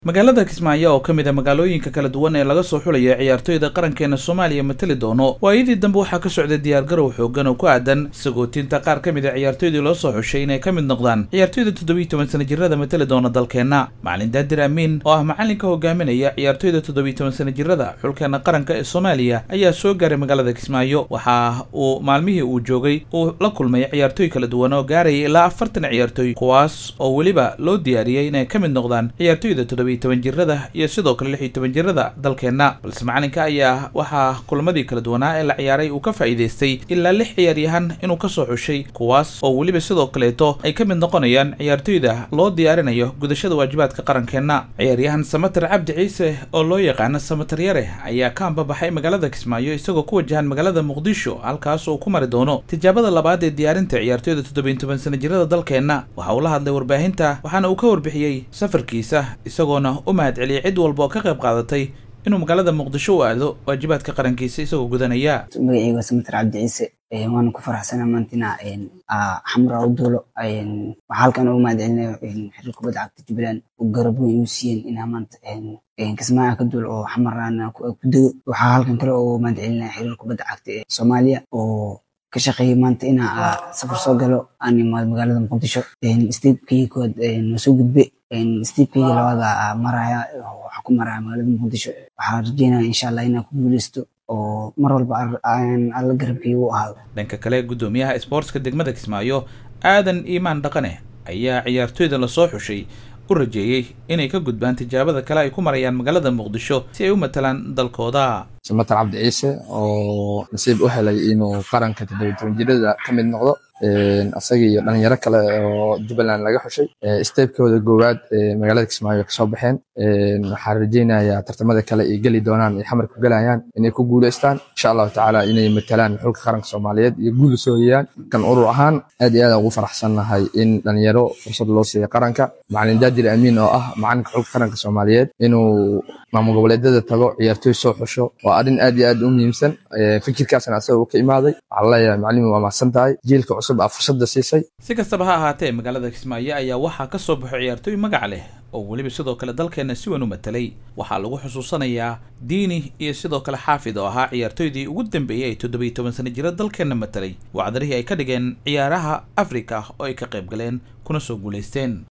magaalada kismaayo oo ka mid a magaalooyinka kala duwan ee laga soo xulaya ciyaartoyda qarankeena soomaaliya matali doono waayadii dambe waxaa ka socday diyaargarow xoogan oo ku aadan sagootinta qaar ka mid a ciyaartoydii loo soo xushay inay ka mid noqdaan ciyaartoyda toddobiyi toban sana jirada matali doona dalkeenna macalin daadir amiin oo ah macalinka hogaaminaya ciyaartoyda toddobiyi toban sana jirada xulkeena qaranka ee soomaaliya ayaa soo gaaray magaalada kismaayo waxa uu maalmihii uu joogay uu la kulmay ciyaartoy kala duwan oo gaaraya ilaa afartan ciyaartoy kuwaas oo weliba loo diyaariyey inay ka mid noqdaan ciyaartoyda toddobiyi toban jirada iyo sidoo kale lix iyo toban jirada dalkeenna balse macalinka ayaa waxaa kulamadii kala duwanaa ee la ciyaaray uu ka faa'iidaystay ilaa lix ciyaaryahan inuu ka soo xushay kuwaas oo weliba sidoo kaleeto ay ka mid noqonayaan ciyaartoyda loo diyaarinayo gudashada waajibaadka qarankeenna ciyaaryahan samater cabdi ciise oo loo yaqaano samater yare ayaa ka ambabaxay magaalada kismaayo isagoo ku wajahan magaalada muqdisho halkaas uu ku mari doono tijaabada labaad ee diyaarinta ciyaartoyda toddobiyi toban sana jirada dalkeenna waxa uu la hadlay warbaahinta waxaana uu ka warbixiyey safarkiisa isagoona u mahad celiyay cid walba oo ka qayb qaadatay inuu magaalada muqdisho u aado waajibaadka qarankiisa isagoo gudanaya magacayga waa samater cabdi ciise waana ku faraxsana maantina xamra u duulo waxaa halkan ugu mahad celinayo xiriir kubadda cagta jubbaland oo garab weyn igu siiyeen inaa maanta kismaayo ka duul oo xamarana ku dego waxaa halkan kale ugu mahad celinaya xiriir kubadda cagta ee soomaaliya oo ka shaqeeyay maanta inaa safar soo galo aan imaado magaalada muqdisho steebkayga koowaad waa soo gudbe steebkayga labaada maraya waxaa ku maraya magaalada muqdisho waxaa rajeynaya insha allah inaan ku guuleysto oo mar walba alla garabkayga u ahaado dhanka kale guddoomiyaha isboortska degmada kismaayo aadan iimaan dhaqane ayaa ciyaartoyda lasoo xushay u rajeeyey inay ka gudbaan tijaabada kale ay ku marayaan magaalada muqdisho si ay u matalaan dalkooda samater cabdi ciise oo nasiib u helay inuu qaranka toddobiyi toban jirada ka mid noqdo asaga iyo dhalinyaro kale oo jubbaland laga xushay steebkooda goowaad magaalada kismaayo kasoo baxeen waxaan rajeynayaa tartamada kale ay geli doonaan ay xamar ku gelayaan inay ku guuleystaan insha allahu tacaala inay matalaan xulka qaranka soomaaliyeed iyo guul soo yeeyaan kan urur ahaan aad iyo aad ugu faraxsannahay in dhalinyaro fursad loo siiya qaranka macalin daadir amiin oo ah macalinka xulka qaranka soomaaliyeed inuu maamul goboleedyada tago ciyaartoy soo xusho waa arrin aad iyo aad u muhiimsan fikirkaasna asaga uu ka imaaday waxaan leeyahay macalimi waa mahadsan tahay jiilka cusub aa fursadda siisay si kastaba ha ahaatee magaalada kismaayo ayaa waxaa ka soo baxo ciyaartoy magac leh oo weliba sidoo kale dalkeenna si weyn u matalay waxaa lagu xusuusanayaa diini iyo sidoo kale xaafid oo ahaa ciyaartoydii ugu dambeeyey ay toddobiyi toban sana jira dalkeenna matalay wacdarihii ay ka dhigeen ciyaaraha afrika oo ay ka qayb galeen kuna soo guulaysteen